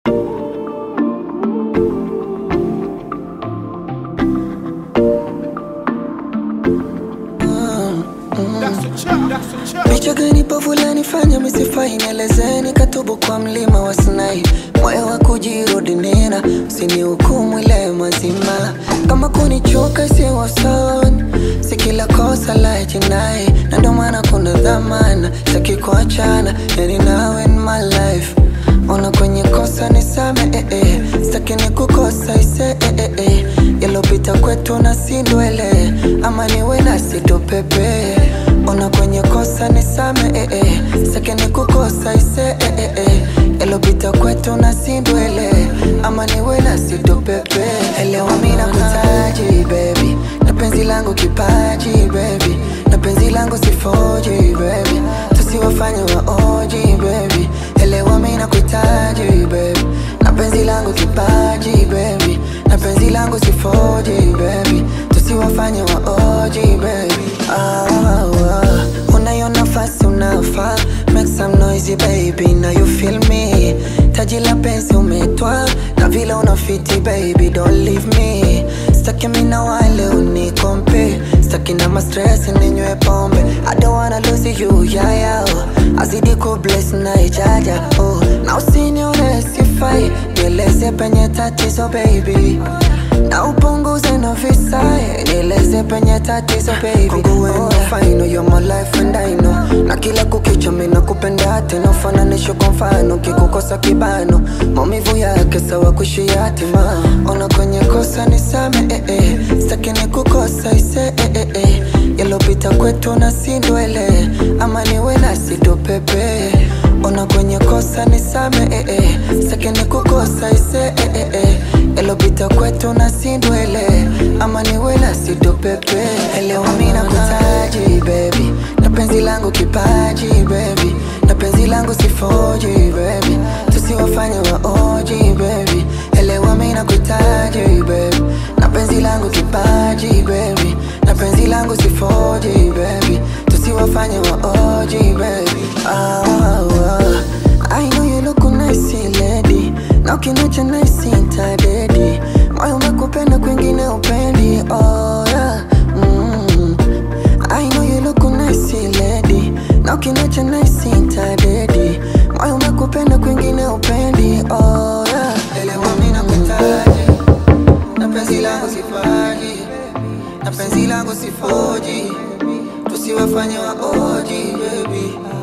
Picha gani povu lanifanya misifai, nielezeni katubu kwa mlima wa Sinai, moyo wa kujirudi nena, usinihukumu ile mazima, kama kunichoka isiyo sawa, si kila kosa la jinai, na ndo maana kuna dhamana, sitaki kuachana, yani nawe in my life Ona kwenye kosa nisame eh, eh. Sitaki nikukosa ise eh, eh, eh. Yalopita kwetu na sindwele ama niwe nasi tupepe Ona kwenye kosa nisame eh, eh. Sitaki nikukosa ise eh, eh, eh. Yalopita kwetu na sindwele ama niwe nasi tupepe Elewa mimi nakutaji baby na penzi langu kipaji baby na penzi langu sifoji baby tusiwafanye waoji baby elewa mimi nakuhitaji baby na penzi langu kipaji baby na penzi langu sifoji baby tusiwafanye waoji baby ah, ah. unayo nafasi unafaa make some noisy baby now you feel me taji la penzi umetwa na vile unafiti baby don't leave me staki mimi na wale unikompe staki na mastress ninywe pombe I don't wanna lose you yeah, yeah, oh. azidi ku bless na ijaja oh. na usinione sifai nieleze penye tatizo baby na upunguze na visai nieleze penye tatizo baby Kwangu wewe oh. fine you're my life and I know na kila kukicha mimi nakupenda tena ufananisho kwa mfano kikukosa kibano maumivu yake sawa kushia hatima ona kwenye kosa nisame eh, eh. sitaki nikukosa ise eh, eh, eh. yalopita kwetu na sindwele ama niwe nasi tupepe ona kwenye kosa nisame eh, eh. sitaki nikukosa ise eh, eh, eh. yalopita kwetu na sindwele ama niwe nasi tupepe elewa mimi nakutaji baby na penzi langu kipaji baby na penzi langu sifoji baby tusiwafanye waoji baby elewa mimi nakutaji baby na penzi langu kipaji baby na penzi langu sifoji baby tusiwafanye waoji baby ah, ah. I know you look nice lady na ukiniacha nice nitadedi moyo umekupenda kwingine upendi oh yeah mm. I know you look nice lady na ukiniacha nice nitadedi moyo umekupenda kwingine upendi oh yeah elewa mimi nakutaji na penzi langu sifaji na penzi langu sifoji tusiwafanye waoji baby